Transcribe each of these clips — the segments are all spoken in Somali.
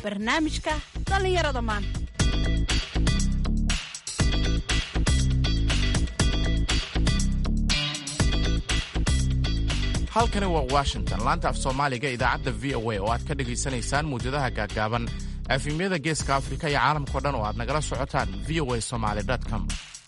barnaamijka dhallinyarada maanta halkani waa washington laanta af soomaaliga idaacadda v o a oo aad ka dhegaysanaysaan muwjadaha gaaggaaban efimyada geeska afrika iyo caalamkao dhan oo aad nagala socotaan v o a somaly com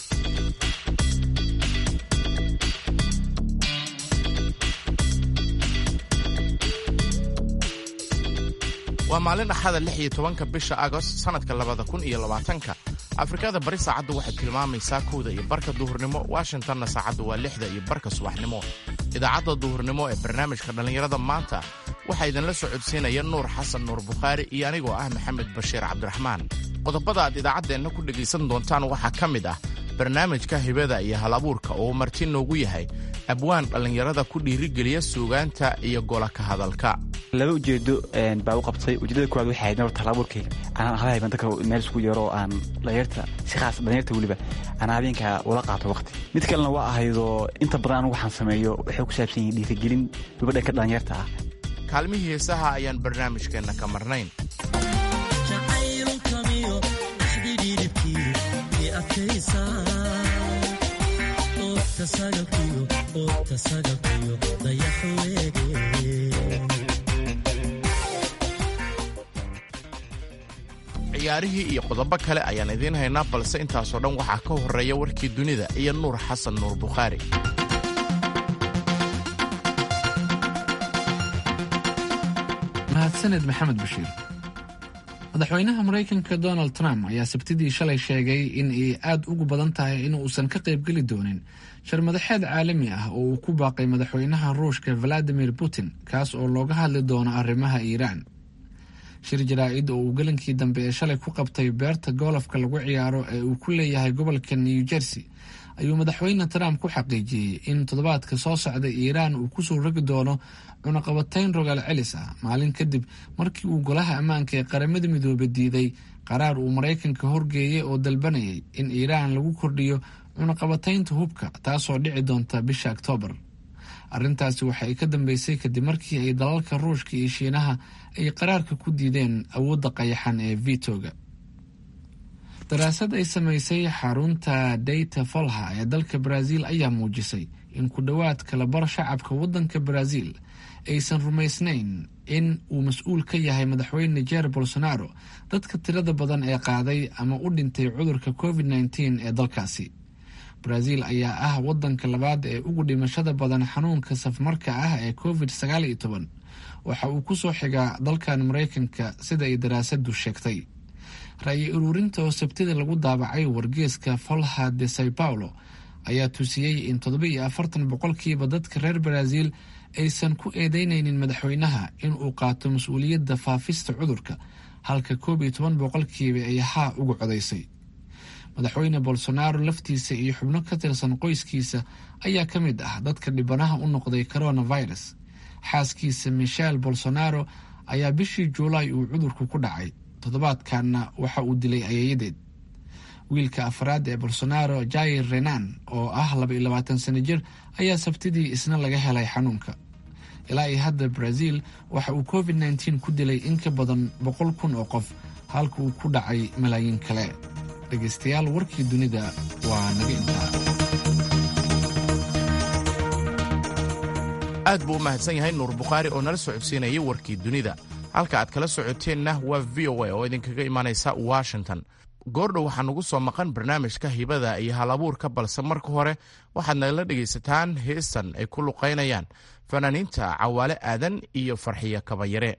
waa maalin axada lix iyo tobanka bisha agost sannadka labada kun iyo labaatanka afrikada bari saacaddu waxay tilmaamaysaa kowda iyo barka duhurnimo washingtonna saacaddu waa lixda iyo barka subaxnimo idaacadda duhurnimo ee barnaamijka dhallinyarada maanta waxaa idinla socodsiinaya nuur xasan nuur bukhaari iyo anigoo ah maxamed bashiir cabdiraxmaan qodobada aad idaacaddeenna ku dhegaysan doontaan waxaa ka mid ah barnaamijka hibada iyo hal abuurka oo marti noogu yahay abwaan dhallinyarada ku dhiirigeliya suugaanta iyo gola ka hadalka laba ujeedo baa u qabtay ujeedada koowaad waxay ahayd horta halabuurkayga anaan halahayban dadka meel isku yeero oo aan dhalinyarta si khaas dhalinyarta weliba aan habeenka ula qaato waqti mid kalena waa ahaydoo inta badan anigu waxaan sameeyo waxay ku saabsan yihiin dhiirigelin weliba dhanka dhalinyarta ah kaalmihii heesaha ayaan barnaamijkeenna ka marnayn ciyaarihii iyo qodobo kale ayaan idiin haynaa balse intaasoo dhan waxaa ka horreeya warkii dunida iyo nuur xasan nuur bukhaari mahadsaned maxamed bashiir madaxweynaha maraykanka donald trump ayaa sabtidii shalay sheegay in ay aad ugu badan tahay in uusan ka qaybgeli doonin sharmadaxeed caalami ah oo uu ku baaqay madaxweynaha ruushka valadimir putin kaas oo looga hadli doono arrimaha iiraan shir jaraa-id oo uu gelinkii dambe ee shalay ku qabtay beerta goolafka lagu ciyaaro ee uu ku leeyahay gobolka new jersey ayuu madaxweyne trump ku xaqiijiyey in toddobaadka soo socda iiraan uu kusoo rogi doono cunaqabatayn rogaal celis ah maalin kadib markii uu golaha ammaanka ee qaramada midoobe diiday qaraar uu maraykanka horgeeyay oo dalbanayay in iiraan lagu kordhiyo cunaqabataynta hubka taasoo dhici doonta bisha oktoobar arrintaasi waxa ay ka dambeysay kadib markii ay dalalka ruushka iyo shiinaha ay qaraarka ku diideen awoodda qayaxan ee vitoga daraasad ay samaysay xarunta data folha ee dalka brazil ayaa muujisay in ku dhowaad kalabar shacabka waddanka brazil aysan rumaysnayn in uu mas-uul ka yahay madaxweyne jer bolsonaro dadka tirada badan ee qaaday ama u dhintay cudurka covid nteen ee dalkaasi brazil ayaa ah wadanka labaad ee ugu dhimashada badan xanuunka safmarka ah ee covid sagaal iyo toban waxa uu kusoo xigaa dalkan maraykanka sida ay daraasadu sheegtay ra-yi ururinta oo sabtida lagu daabacay wargeeska folha de sao paulo ayaa tusiyey in toddoba iyo afartan boqolkiiba dadka reer brazil aysan ku eedeyneynin madaxweynaha in uu qaato mas-uuliyadda faafista cudurka halka koob iyo toban boqolkiiba ay haa uga codaysay madaxweyne bolsonaro laftiisa iyo xubno ka tirsan qoyskiisa ayaa ka mid ah dadka dhibanaha u noqday coronavirus xaaskiisa michel bolsonaro ayaa bishii juulaay uu cudurku ku dhacay toddobaadkanna waxa uu dilay ayayadeed wiilka afraad ee bolsonaro jair renan oo ah laba iyo labaatan sano jir ayaa sabtidii isna laga helay xanuunka ilaa iyo hadda brazil waxa uu covid nteen ku dilay in ka badan boqol kun oo qof halka uu ku dhacay malaayiin kale dhegaystayaal warkii dunida waa naga intaa aad buu u mahadsan yahay nuur bukhaari oo nala socodsiinayay warkii dunida halka aad kala socoteenna waa v o a oo idinkaga imaanaysa washington goordhow waxaa nugu soo maqan barnaamijka hibada iyo hal abuurka balse marka hore waxaad nagala dhegaysataan heestan ay ku luqaynayaan fanaaniinta cawaale aadan iyo farxiyo kabayare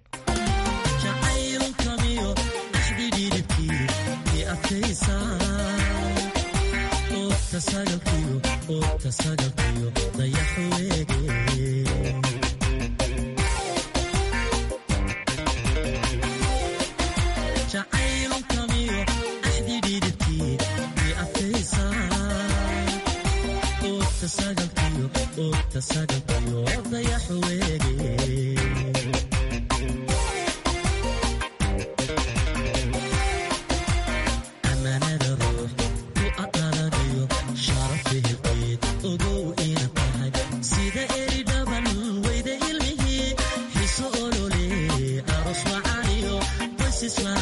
Islam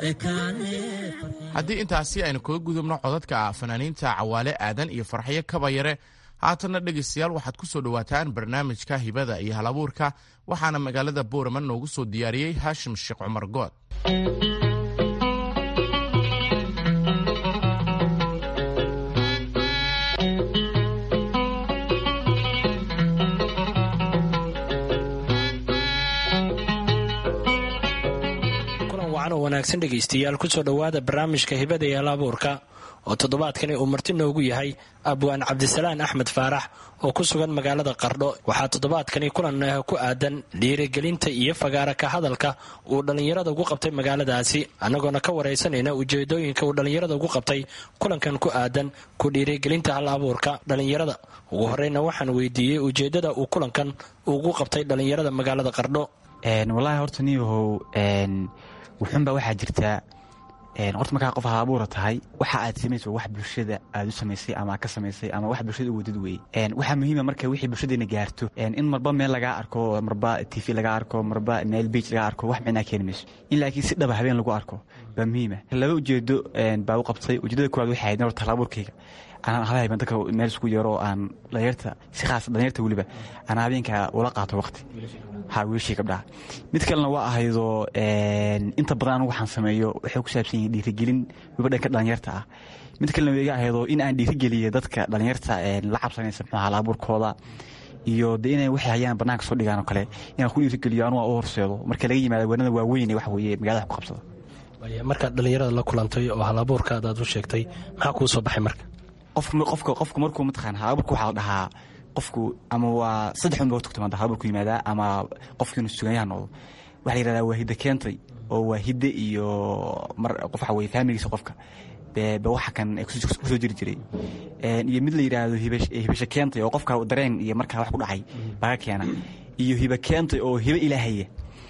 haddii intaasi aynu kaga gudubno codadka fanaaniinta cawaale aadan iyo farxyo kabayare haatanna dhegaystayaal waxaad ku soo dhowaataan barnaamijka hibada iyo halabuurka waxaana magaalada boorama noogu soo diyaariyey haashim sheekh cumar good wanaagsan dhegaystayaal kusoo dhowaada barnaamijka hibada iyo halabuurka oo toddobaadkani uu marti noogu yahay abwaan cabdisalaan axmed faarax oo ku sugan magaalada qardho waxaa toddobaadkani kulan ku aadan dhiirigelinta iyo fagaara ka hadalka uu dhallinyarada ugu qabtay magaaladaasi annagoona ka waraysanayna ujeedooyinka uu dhallinyarada ugu qabtay kulankan ku aadan ku dhiirigelinta hal abuurka dhallinyarada ugu horeyna waxaan weydiiyey ujeedada uu kulankan ugu qabtay dhallinyarada magaalada qardho wallaahi horta niyahow wuxuunbaa waxaa jirtaa horta markaa qof halabuura tahay waxa aad samayso wax bulshada aad u samaysay ama ka samaysay ama wax bulshada u wadid weye waxaa muhiima marka wixii bulshadeena gaarto in marba meel lagaa arko marba t v laga arko marba meel beij laga arko wax micnaa keeni mayso in laakiin si dhaba habeen lagu arko baa muhiima laba ujeedo baa u qabtay ujeedada koowaad waxay ahayd horta halabuurkayga anaan habahayban dadka meel isku yaro aan dhalinyarta si khaas dhalinyarta weliba aan habeenka ula qaato waqti ha wiilashii gabdhaha mid kalena waa ahaydoo inta badan anigu waxaan sameeyo waxay ku saabsan yihiin dhiirigelin weliba dhanka dhalinyarta ah mid kalena waa iga ahaydoo in aan dhiirigeliyo dadka dhalinyarta la cabsanaysa muxuu halabuurkooda iyo de inay waxay hayaan bannaanka soo dhigaan oo kale inaan ku dhiirigeliyo anugu aan u horseedo marka laga yimaado wanada waaweyn ee wax weeye magaalada ku qabsada markaad dhallinyarada la kulantay oo halabuurkaad aad u sheegtay maxaa kuu soo baxay marka qofka qofku markuu mataqaan halabuurka waxaa la dhahaa qofku ama waa saddex un ba horta timaada halabuurku yimaadaa ama qofkiinu suganyaha noqdo waxaa la yihahdaa waa hidda keentay oo waa hidde iyo mar qof waxa weye faamiligiisa qofka ba waxa kan kusoo jiri jiray iyo mid la yidhaahdo hibasho keentay oo qofka dareen iyo markaa wax ku dhacay baga keena iyo hiba keentay oo hibo ilaahaya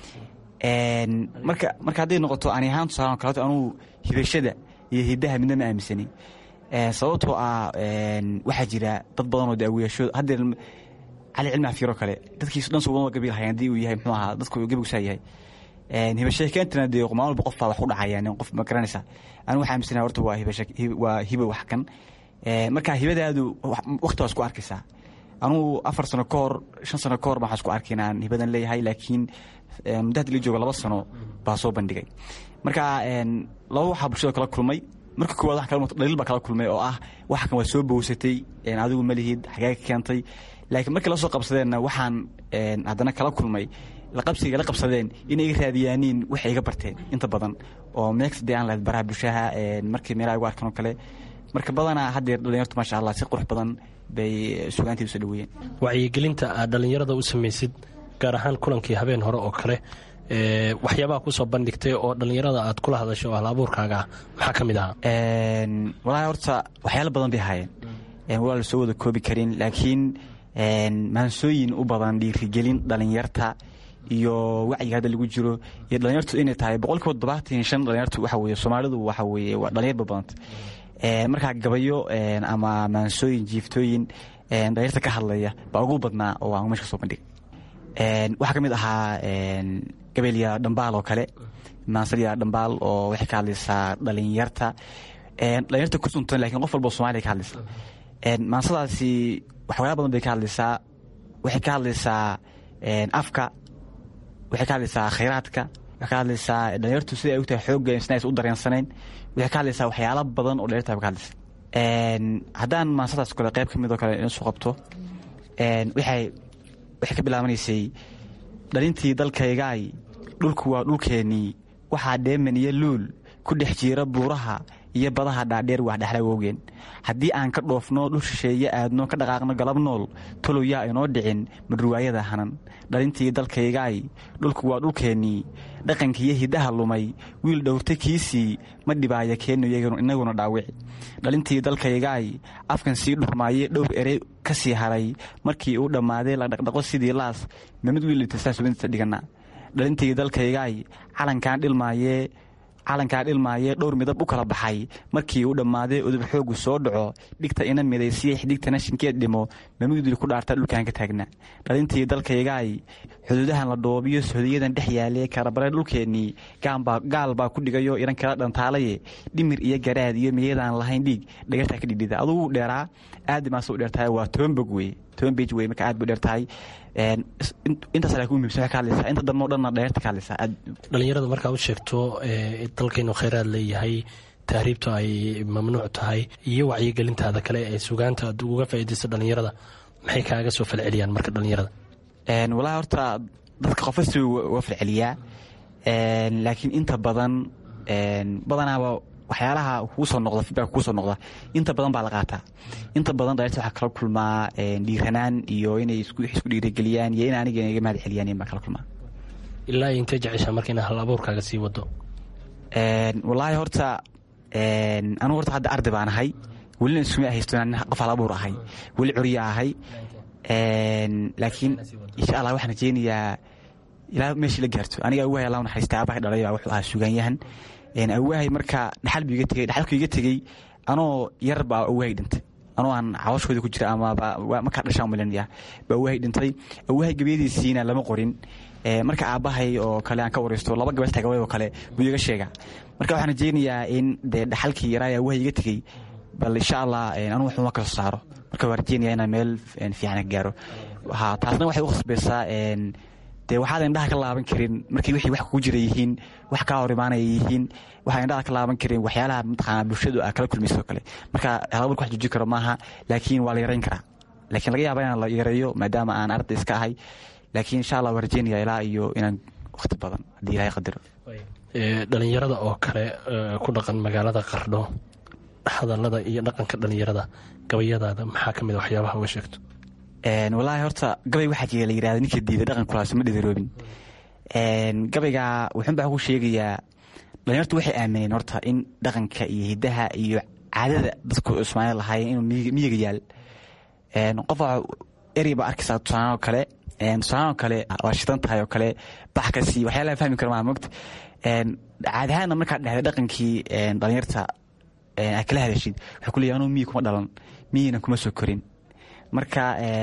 marka marka hadday noqoto ani ahaan tusaale kaleeto anugu hibashada iyo hiddaha midna ma aaminsani sababtoo ah waxaa jira dad badan oo daawiyaasho haddee cali cilmi xafiiro kale dadkiisu dhan suuban gabiil hayan haddii uu yahay muxuu ahaa dadku gabigisaa yahay hibasho keentana dee maalin walba qof baa wax ku dhacayaan qof ma garanaysa anigu waxaa aaminsana horta waa hibasho waa hibo wax kan marka hibadaadu waqti waa isku arkaysaa anugu afar sano ka hor shan sano ka hor baan waxaa isku arkay inaan hibadan leeyahay laakiin muddo haddi la joogo laba sano baa soo bandhigay marka laba waxaa bulshada kala kulmay marka koowaad wax kala dhaliil baa kala kulmay oo ah waxa kan waa soo bowsatay adigu ma lihid xagee ka keentay laakiin markii la soo qabsadeenna waxaan haddana kala kulmay laqabsiga la qabsadeen inay iga raadiyaaniin waxay iga barteen inta badan oo meex dee aan lahayd baraha bulshaha markii meelaha igu arkan oo kale marka badanaa haddeer dhalinyartu maasha allah si qurux badan bay sugaantii usoo dhaweeyeen wacyigelinta aad dhallinyarada u samaysid gaar ahaan kulankii habeen hore oo kale waxyaabaha kusoo bandhigtay oo dhallinyarada aad kula hadashay oo halabuurkaaga ah maxaa ka mid ahaa walaahi horta waxyaalo badan bay ahaayeen waa la soo wada koobi karin laakiin maansooyin u badan dhiirigelin dhalinyarta iyo wacyiga hadda lagu jiro iyo dhalinyartu inay tahay boqolkiiba toddobaatan iyo shan dhalinyartu waxa weye soomaalidu waxa weye waa dhalinyar ba badanta markaa gabayo ama maansooyin jiiftooyin dhalinyarta ka hadlaya baa ugu badnaa oo aan meesha ka soo bandhigay waxaa ka mid ahaa gabeelya dhambaal oo kale maansaliya dhambaal oo waxay ka hadlaysaa dhalinyarta dhalinyarta ku suntan lakin qof walba somalia ka hadlaysa maansadaasi waxyaala badan bay ka hadlaysaa waxay ka hadlaysaa afka waxay ka hadlaysaa khayraadka waxay ka hadlaysaa dhalinyartu sida ay ogtahay xoogga sina aysan u dareensanayn waxay ka hadlaysaa waxyaala badan oo dhalinyarta ka hadlaysa haddaan maansadaas kale qayb ka mid oo kale isu qabto waxay waxay ka bilaabanaysay dhalintii dalkaygaay dhulku waa dhulkeennii waxaa dheeman iyo luul ku dhex jiira buuraha iyo badaha dhaadheer wax dhexla woogeen haddii aan ka dhoofno dhul shisheeye aadno ka dhaqaaqno galab nool tolow yaa inoo dhicin madruwaayada hanan dhalintii dalkaygaay dhulku waa dhulkeennii dhaqankiiyo hiddaha lumay wiil dhowrta kiisii ma dhibaaya keenno inaguna dhaawici dhalintii dalkaygaay afkan sii dhurmaaye dhowr erey ka sii haray markii uu dhammaaday la dhaqdhaqo sidii laas mamid wiil dhintay saas ubinta dhigana dhalintii dalkaygaay calankan dhilmaayee calankaa dhilmaaye dhowr midab u kala baxay markii uu dhammaaday udub xoogu soo dhaco dhigta ina midaysiya xidhigtana shinkeed dhimo mamigduli ku dhaarta dhulkaan ka taagna dhalintii dalkaygaay xuduudahan la dhoobiyo sohodiyadan dhex yaale karabare dhulkeennii gaal baa ku dhigayo iran kala dhantaalaye dhimir iyo garaad iyo miyadaan lahayn dhiig dhagartaa ka dhidhida adugu dheeraa aad maase u dheertahay waa toban bog wey toban bej wey marka aad bu dheertahay intaas laakiin u muhimsan waxay ka hadlaysaa inta dambe o dhanna dheerta ka hadlaysaa aad dhalinyarada markaa u sheegto dalkaynu khayraad leeyahay tahriibtu ay mamnuuc tahay iyo wacyigelintaada kale ee sugaanta aad uga faa'iidayso dhalinyarada maxay kaaga soo falceliyaan marka dhalinyarada walahi horta dadka qofa si uga falceliyaa laakiin inta badan badanaaba waxyaalaha kuu soo noqda feedback kuu soo noqda inta badan baa la qaataa inta badan dhalinyarta waxaa kala kulmaa dhiiranaan iyo inay isku dhiirageliyaan iyo in aniga iga mahad celiyaan baa kala kulmaa ilaa intee jeceshaa marka ina hal abuurkaaga sii wado wallaahi horta anugu horta hadda arday baan ahay welina iskuma haysto inaan qof hal abuur ahay weli curiya ahay laakiin insha allah waxaan rajeynayaa ilaa meeshii la gaarto aniga awahay allah naxariista aabahay dhalay baa wuxuu ahaa sugaanyahan awahay marka dhaxal buu iga tegey dhaxalku iga tegey anoo yar baa awahay dhintay anoo aan cawashooda ku jira ama markaa dhashaan malinaya baa awahay dhintay awahay gabayadiisiina lama qorin marka aabbahay oo kale aan ka wareysto laba gabal tagaway oo kale buu iga sheega marka waxaan rajeynayaa in dee dhaxalkii yaraa awahay iga tegey bal insha allah anugu waxuma ka soo saaro marka waan rajeynaya inaan meel fiican ka gaaro taasna waxay u khasbaysaa dee waxaad indhaha ka laaban karin markii wixii wax kugu jira yihiin wax kaa hor imaanaya yihiin waxaa indhaha ka laaban karin waxyaalaha mataqaana bulshadu aa kala kulmayso kale marka halaburka wax joojin karo maaha laakiin waa la yarayn karaa laakiin laga yaaba inaan la yareeyo maadaama aan arday iska ahay laakiin insha allah waan rajeynaya ilaa iyo inaan wakhti badan haddii ilahay qadaro dhalinyarada oo kale ku dhaqan magaalada qardho hadallada iyo dhaqanka dhalinyarada gabayadaada maxaa ka mid a waxyaabaha uga sheegto walaahi horta gabay waxaa jira la yirahda ninka diida dhaqankulaas ma dhidaroobin gabayga wuxuun baa ku sheegayaa dhalinyartu waxay aamineen horta in dhaqanka iyo hidaha iyo caadada dadku ismaail lahaayeen inuu miyiga yaal qof erey baa arkaysaa tusaalaanoo kale tusaalaanoo kale waa shidan tahay oo kale baxkasi waxyaalaha fahmi kara maa mogta caadi ahaanna markaad dhehday dhaqankii dhalinyarta aad kala hadashid waxay ku leeyahay anuu miyi kuma dhalan miyina kuma soo korin marka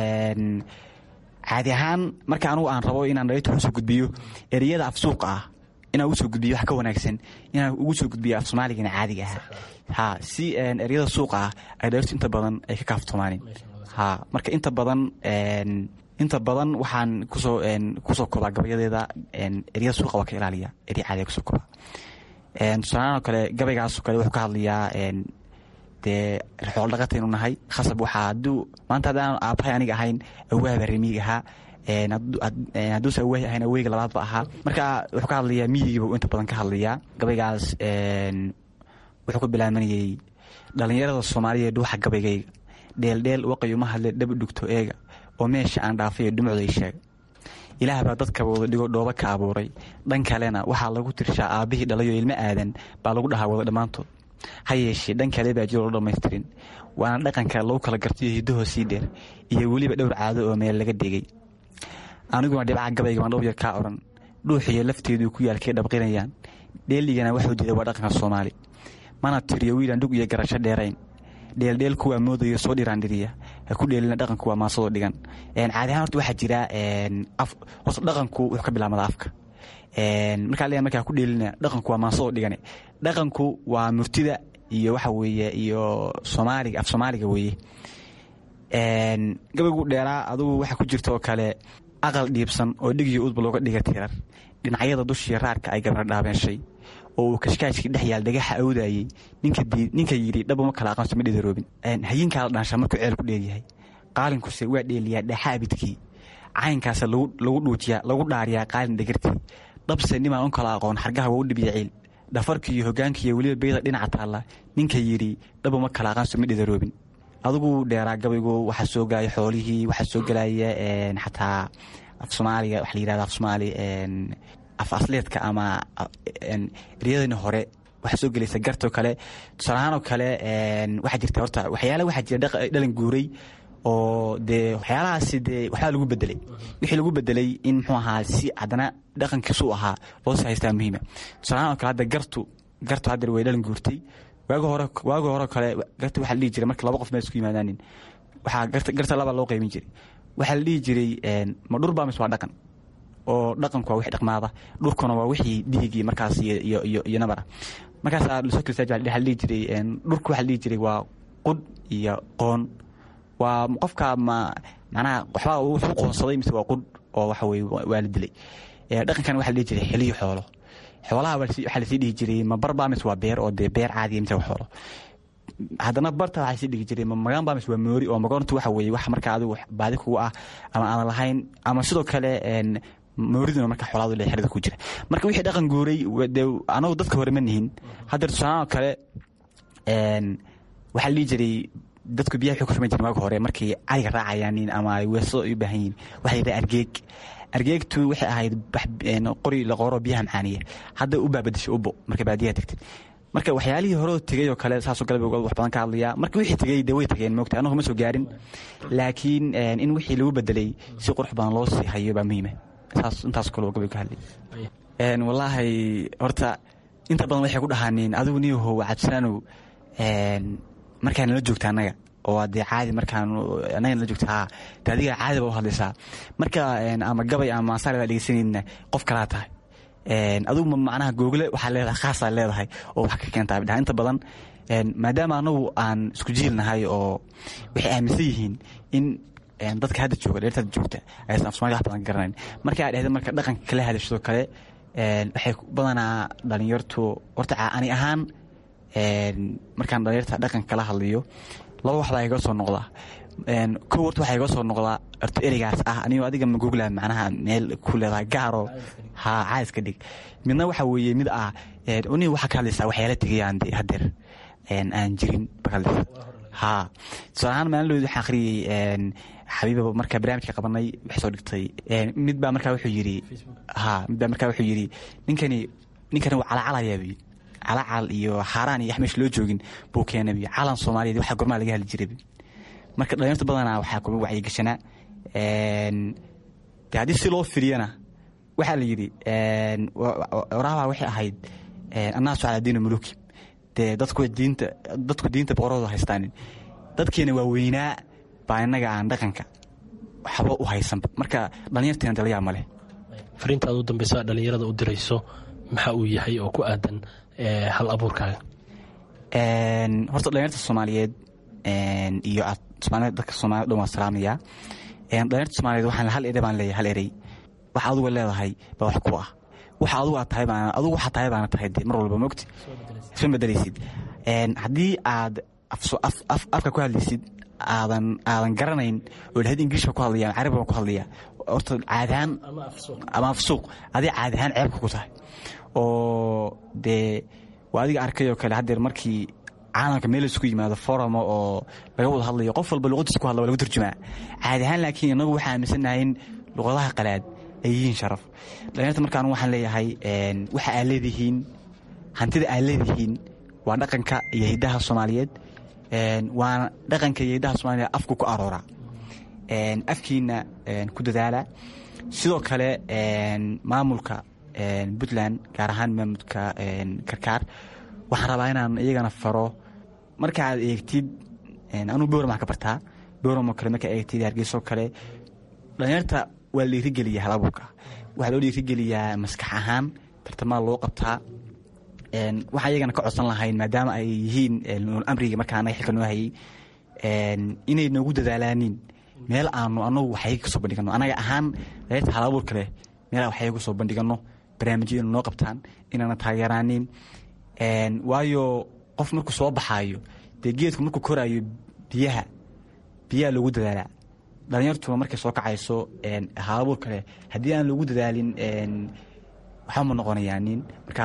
caadi ahaan marka anugu aan rabo inaan dhalinyarta ugu soo gudbiyo ereyada af suuqa ah inaan ugu soo gudbiyo wax ka wanaagsan inaan ugu soo gudbiyo af soomaaligana caadiga ah ha si ereyada suuqa ah ay dhalinyartu inta badan ay ka kaaftoomaaneen ha marka inta badan inta badan waxaan kusoo kusoo kobaa gabayadeeda eryada suuqa waa ka ilaaliya erya caadiga kusoo kobaa tusaalaanoo kale gabaygaasoo kale wuxuu ka hadlayaa dee xool dhaqataynu nahay khasab waxaa haduu maanta haddaan aabbahay aniga ahayn awaaba remiig ahaa hadduuse awaahi ahayn aweyga labaadba ahaa marka wuxuu ka hadlayaa miyigiiba inta badan ka hadlayaa gabaygaas wuxuu ku bilaabanayay dhalinyarada soomaaliyeed dhuuxa gabaygayga dheeldheel waqay uma hadle dhaba dhugto eega oo meesha aan dhaafayo dhumucday sheega ilaah baa dadkaba wada dhigo dhooba ka abuuray dhan kalena waxaa lagu tirshaa aabbihii dhalayo ilmo aadan baa lagu dhahaa wada dhammaantood ha yeeshee dhan kale baa jiro lo dhammaystirin waana dhaqanka lagu kala gartayo hiddahoo sii dheer iyo weliba dhowr caado oo meel laga dhigay aniguna dhibca gabayga waan dhowr yar kaa odhan dhuuxiyo lafteedu ku yaalkay dhabqinayaan dheeligana waxuu diida waa dhaqanka soomaali mana tiriyo wiilaan dhug iyo garasho dheerayn dheeldheel kuwaa moodayo soo dhiraandhiriya ha ku dheelina dhaqanku waa maasadoo dhigan caadi ahaan horta waxaa jira horta dhaqanku wuxuu ka bilaabmada afka markaa leeyahay markaa ku dheelina dhaqanku waa maasadoo dhigane dhaqanku waa murtida iyo waxa weeye iyo soomaaliga af soomaaliga weeye gabaygu dheeraa adugu waxaa ku jirta oo kale aqal dhiibsan oo dhigiyo udba looga dhiga tirar dhinacyada dushiiyo raarka ay gabra dhaabeenshay oo uu kashkaajkii dhex yaal dhagaxa awdaayey ninka yidhi dhabuma kala aqoonsa ma dhidaroobin hayinkaa la dhaanshaa markuu ceel ku dheeryahay qaalinkuse waa dheeliyaa dheexa abidkii caynkaasa lagu dhuujiyaa lagu dhaariyaa qaalin dhegartii dhabse nimaan un kala aqoon xargaha waa u dhibiya ciil dhafarki iyo hogaankiiyo weliba beyda dhinaca taalla ninka yidhi dhabuma kala aqoonsa ma dhidaroobin adugu dheeraa gabaygu waxaa soo galaya xoolihii waxaa soo gelaya xataa af soomaaliga waxa la yirahda af soomaali af asleedka ama eryadani hore waxaa soo gelaysa gartoo kale tusaalahaan oo kale waxaa jirta horta waxyaala waxaa jira dhalan guuray oo dee waxyaalahaasi dee waxbaa lagu bedelay wixii lagu bedelay in muxuu ahaa si haddana dhaqankiisu u ahaa loo sii haystaa muhiima tusaalahaan oo kale hadda gartu gartu haddeer way dhalan guurtay waagi hore waagi hore kale garta waxaa la dhihi jiray marka laba qof meel isku yimaadaanin waxaa garta garta laba loo qaybin jiray waxaa la dhihi jiray ma dhur baa mise waa dhaqan oo dhaqanku waa wixii dhaqmaada dhurkuna waa wixii dhiigii markaas iyo iyo iyo nabara markaasaa lasoo kirsaa waxaa la dhihi jiray dhurku waxaa la dhihi jiray waa qudh iyo qoon waa qofka ma macnaha waxbaa wuxuu qoonsaday mise waa qudh oo waxa weye waa la dilay dhaqankan waxaa la dhihi jiray xiliyo xoolo xoolaha waxaa lasii dhihi jiray ma barbaa mise waa beer oo dee beer caadiya mise waa xoolo haddana barta waxaa sii dhigi jiray ma magaan baa mise waa moori oo magoontu waxa weeye wax marka adigu baadi kugu ah ama aanan lahayn ama sidoo kale mooriduna marka xoolaadu le xerada ku jira marka wixii dhaqan guuray dee anagu dadka hore ma nihin haddeer tusaalaha kale waxaa la dhihi jiray dadku biyaha waxay ku shuman jirin waagi hore markay cariga raacayaanin ama ay weeso u baahan yihin waxaa yidhaha argeeg argeegtu waxay ahayd qori la qooro biyaha macaaniya hadda u baabadishay ubo markay baadiyaha tagtid marka waxyaalihii horeo tegay oo kale saasoo kale wax badan ka hadlayaa marka wixii tegey dee way tegeen moogta annagu ma soo gaarin laakiin in wixii lagu bedelay si qurux badan loo sii hayo baa muhiima saas intaas kale gabay ka hadlay wallaahi horta inta badan waxay ku dhahaaniin adigu niyahow cabsanaanow markaa nala joogta annaga oo dee caadi markaan annaga nala joogta haa de adiga caadi ba u hadlaysaa marka ama gabay ama maasaar baa dhegeysanayna qof kalaa tahay adigu macnaha google waxaa leedahay khaasaa leedahay oo wax ka keentaa bidhaha inta badan maadaama anagu aan isku jiilnahay oo waxay aaminsan yihiin in dadka hadda jooga dheerta hadda joogta aysan af somaliya wax badan garanayn marka ay dhahda marka dhaqanka kala hadashadoo kale waxay badanaa dhalinyartu horta ani ahaan markaan dhalinyarta dhaqanka kala hadlayo laba wax baa iga soo noqdaa kow horta waxaa iga soo noqdaa horta ereygaas ah anigo adiga ma googla macnaha meel ku leedahay gaaro ha caayiska dhig midna waxa weeye mid ah uni waxaa ka hadlaysaa waxyaala tegayaan de haddeer aan jirin ba ka hadlaysa ha tusaale ahaan maalinloodi waxaan akhriyey xabiiba markaa barnaamijka qabanay waxay soo dhigtay mid baa markaa wuxuu yidhi ha mid baa markaa wuxuu yidhi ninkani ninkani waa calacalayaa buyi calacal iyo xaaraan iyo wax meesha loo joogin buu keenay buyi calan soomaaliyeed waxa gormaa laga hadli jiray marka dhalinyarta badanaa waxaa kuma wacyigashanaa de haddii si loo firiyana waxaa la yidhi waraabaa waxay ahayd annaasu calaa diina muluki dee dadku diinta dadku diinta boqorooda haystaanin dadkeena waa weynaa baa innaga aan dhaqanka waxba u haysanba marka dhalinyarteena dalayaa ma leh fariintaad u dambeysa dhalinyarada u dirayso maxaa uu yahay oo ku aadan hal abuurkaaga horta dhalinyarta soomaaliyeed iyo somaaliyeed dadka soomaaliyed dhan waa salaamaya dhalinyarta soomaliyeed waxaan hal ere baan leeyahay hal erey waxa aduga leedahay baa wax ku ah waxa adugu aad tahay baan adugu waxaa tahay baana tahay de mar walba mogti isma bedelaysid haddii aad afka ku hadlaysid aadan aadan garanayn oo lahad ingiriishka ku hadlaya ama carabi baan ku hadlaya horta caadahaan ama afsuuq adiga caadahaan ceebka ku tahay oo dee waa adiga arkayoo kale haddeer markii caalamka meel isku yimaado foramo oo laga wada hadlayo qof walba luqadiisa ku hadla waa lagu turjumaa caadi ahaan laakiin inagu waxaa aaminsannahay in luqadaha qalaad ay yihiin sharaf dhalinyarta markaan waxaan leeyahay waxa aad leedihiin hantida aad leedihiin waa dhaqanka iyo hiddaha soomaaliyeed waana dhaqanka iyo hiddaha soomaliyeed afku ku aroora afkiina ku dadaala sidoo kale maamulka puntland gaar ahaan maamulka karkaar waxaan rabaa inaan iyagana faro markaaad eegtid anuu bowram ka bartaa bowramoo kale markaa eegtid hargeysoo kale dhalinyarta waa la dhiirigeliyaa hal abuurka waxaa loo dhiirigeliyaa maskax ahaan tartamada loo qabtaa waxaa iyagana ka codsan lahayn maadaama ay yihiin amriga markaa anaga xilka noo hayay inay noogu dadaalaanin meel aanu anagu waxyaga kasoo bandhigano anaga ahaan dhalinyarta hal abuurka leh meel waxyaga kasoo bandhigano barnaamijyo ina noo qabtaan inaana taageeraanin waayo qof markuu soo baxaayo dee geedku markuu koraayo biyaha biyaha loogu dadaalaa dhalinyartuna markay soo kacayso halabuur kale haddii aan loogu dadaalin waxba ma noqonayaanin marka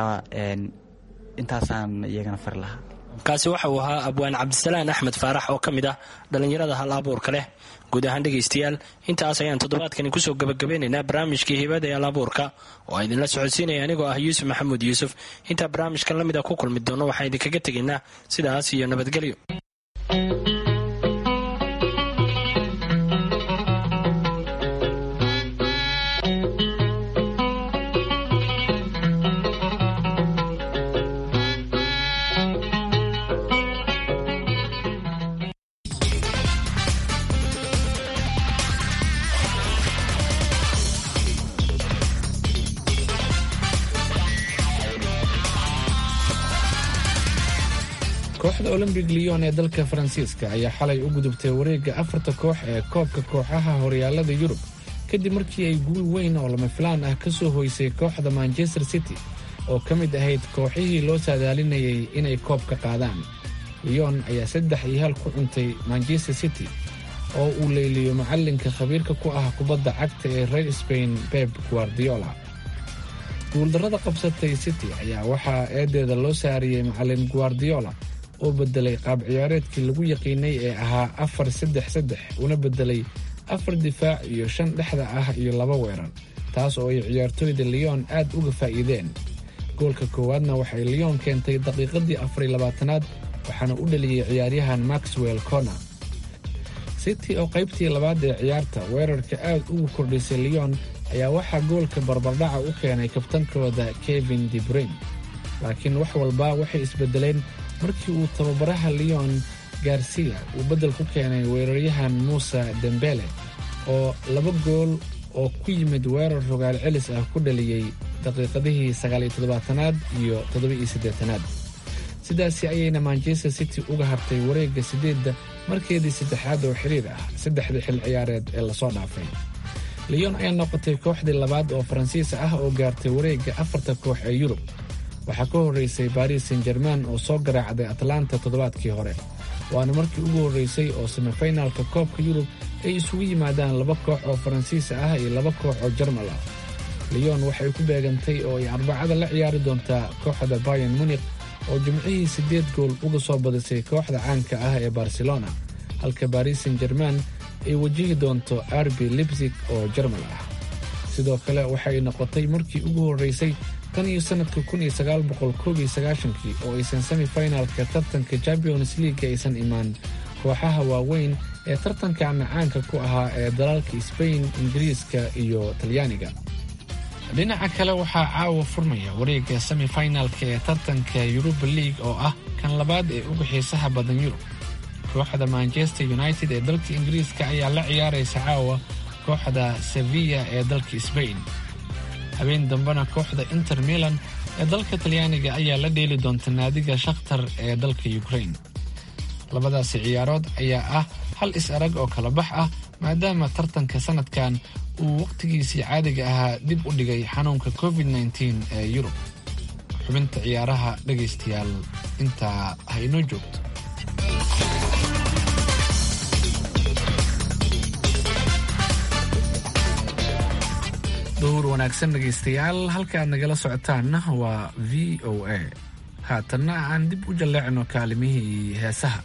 intaasaan iyagana fari lahaa kaasi waxa uu ahaa abwaan cabdisalaan axmed faarax oo ka mid ah dhallinyarada hal abuurka leh guud ahaan dhegaystayaal intaas ayaan toddobaadkani kusoo gabagabeynaynaa barnaamijkii hibada ee hal abuurka oo idinla socodsiinaya anigoo ah yuusuf maxamuud yuusuf intaa barnaamijkan la mid a ku kulmi doono waxaan idinkaga tegaynaa sidaas iyo nabadgelyo kooxda olombic leon ee dalka faransiiska ayaa xalay u gudubtay wareegga afarta koox ee koobka kooxaha horyaalada yurub kadib markii ay guul weyn oo lama filaan ah ka soo hoysay kooxda manchester city oo ka mid ahayd kooxihii loo saadaalinayay inay koobka qaadaan leon ayaa saddex iyo hal ku cuntay manchester city oo uu leyliyo macallinka khabiirka ku ah kubadda cagta ee reer spain beb guardiola guuldarrada qabsatay city ayaa waxaa eedeeda loo saariyey macallin guardiola oo beddelay qaab ciyaareedkii lagu yaqiinay ee ahaa afar saddex saddex una beddelay afar difaac iyo shan dhexda ah iyo laba weerar taas oo ay ciyaartooyda leon aad uga faa'iideen goolka koowaadna waxay leon keentay daqiiqadii afariy labaatanaad waxaana u dhaliyey ciyaaryahan maxwell corner city oo qaybtii labaad ee ciyaarta weerarka aad ugu kordhisay leon ayaa waxaa goolka barbardhaca u keenay kabtankooda kevin debrain laakiin wax walba waxay isbedeleen markii uu tababaraha leon garcia uu beddel ku keenay weeraryahan muuse dembele oo laba gool oo ku yimid weerar rogaal celis ah ku dhaliyey daqiiqadihii sagaaliyo toddobaatanaad iyo toddoba-iyo siddeetanaad sidaasi ayayna manchester city uga hartay wareegga siddeedda markeedii saddexaad oo xiriir ah saddexdii xil ciyaareed ee lasoo dhaafay leon ayaa noqotay kooxdii labaad oo faransiis ah oo gaartay wareegga afarta koox ee yurub waxaa ka horraysay baris san german oo soo garaacday atlanta toddobaadkii hore waana markii ugu horraysay oo semifinalka koobka yurub ay isugu yimaadaan laba koox oo faransiis ah iyo laba koox oo jarmal ah leon waxay ku beegantay oo ay arbacada la ciyaari doontaa kooxda bayan munik oo jimcihii siddeed gool uga soo badisay kooxda caanka ah ee barcelona halka baris san german ay wajihi doonto arbi libsig oo jarmal ah sidoo kale waxay noqotay markii ugu horraysay tan iyo sannadka kun iyo sagaal boqol koob iyo sagaashankii oo aysan semifinalka tartanka champions league aysan imaan kooxaha waaweyn ee tartankaana caanka ku ahaa ee dalalka sbain ingiriiska iyo talyaaniga dhinaca kale waxaa caawa furmaya wareegga semifinalka ee tartanka yuruba league oo ah kan labaad ee uga xiisaha badan yurub kooxda manchester united ee dalka ingiriiska ayaa la ciyaaraysa caawa kooxda sevilla ee dalka sbain habeen dambena kooxda inter milan ee dalka talyaaniga ayaa la dheeli doonta naadiga shakhtar ee dalka ukrain labadaasi ciyaarood ayaa ah hal is-arag oo kala bax ah maadaama tartanka sanadkan uu wakhtigiisii caadiga ahaa dib u dhigay xanuunka covid nteen ee yurub xubinta ciyaaraha dhegaystayaal intaa ha inoo joogto duhur wanaagsan dhegaystayaal halka aad nagala socotaanna waa v o a haatanna aan dib u jalleecno kaalimihii heesaha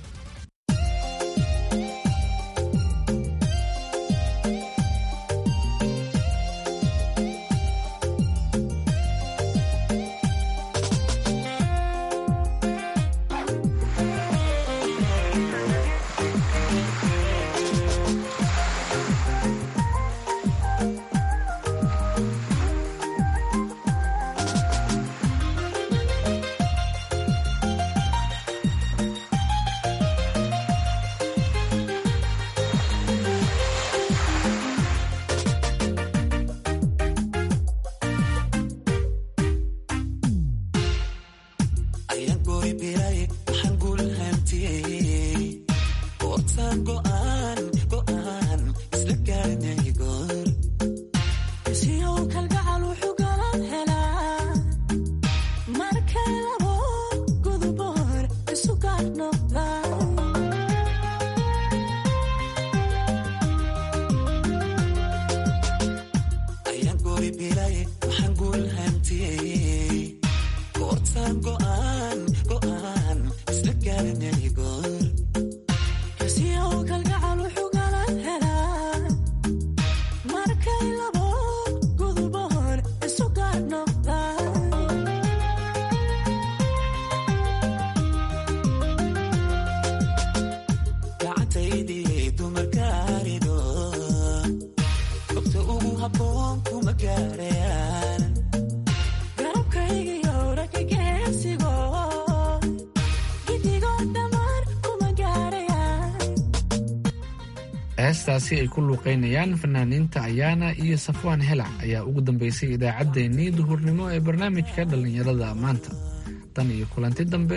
heestaasi ay ku luuqaynayaan fanaaniinta ayaana iyo safwaan helac ayaa ugu dambaysay idaacaddeenii duhurnimo ee barnaamijka dhallinyarada maanta tan iyo kulanti dambe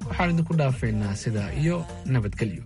waxaan idinku dhaafaynaa sidaa iyo nabadgelyo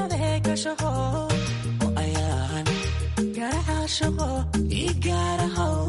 shaqo ii gaarahow